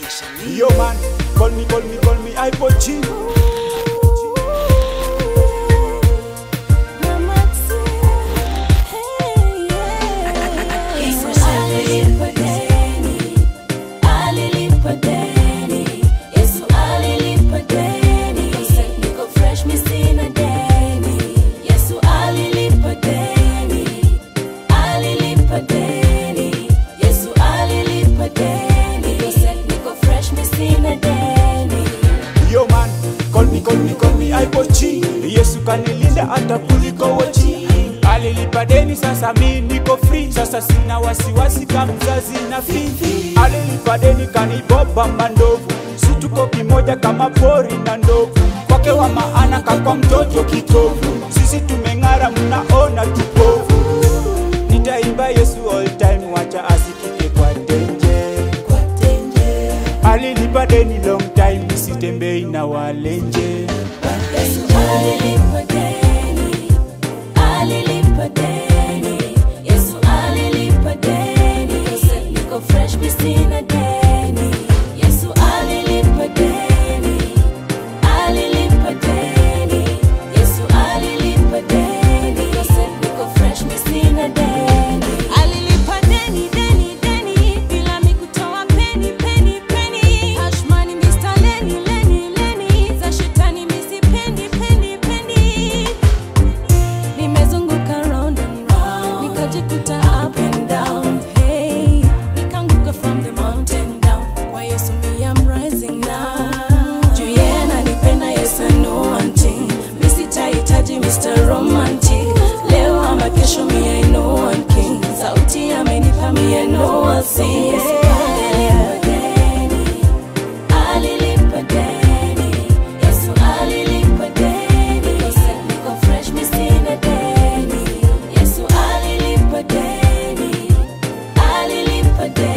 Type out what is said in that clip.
Yo man, call me, call me, call me iPod G. Yo man, call me, call me, call me iPod G. Yesu kanilinda hata kuliko wochi. Alilipa deni, sasa mi niko free. Sasa sina wasiwasi kama mzazi na fifi. Alilipa deni kaniboba mandovu, si tuko kimoja kama pori na ndovu. Kwake wa maana kakwa mtoto kitovu, sisi tumeng'ara, mnaona tupovu. Nitaimba Yesu all time, wacha asikike kwa tenje. Alilipa deni long time, sitembei na walenje. Fresh Christina Deni Yesu alilipa deni alilipa deni Yesu alilipa deni niko fresh Christina Deni Alilipa deni deni deni bila mi kutoa peni peni peni Hashmani Mr. Leni Leni Leni za shetani mi sipendi pendi pendi Nimezunguka round and round nikajikuta up and down hey nikaanguka from the mountain down kwa Yesu mi am rising now juu yeye ananipenda yes I know one thing mi sitahitaji Mr. Romantic leo ama kesho mi I know one king sauti amenipa mi I know I'll sing alilipa deni Yesu alilipa deni niko fresh mi sina deni Yesu alilipa deni alilipa deni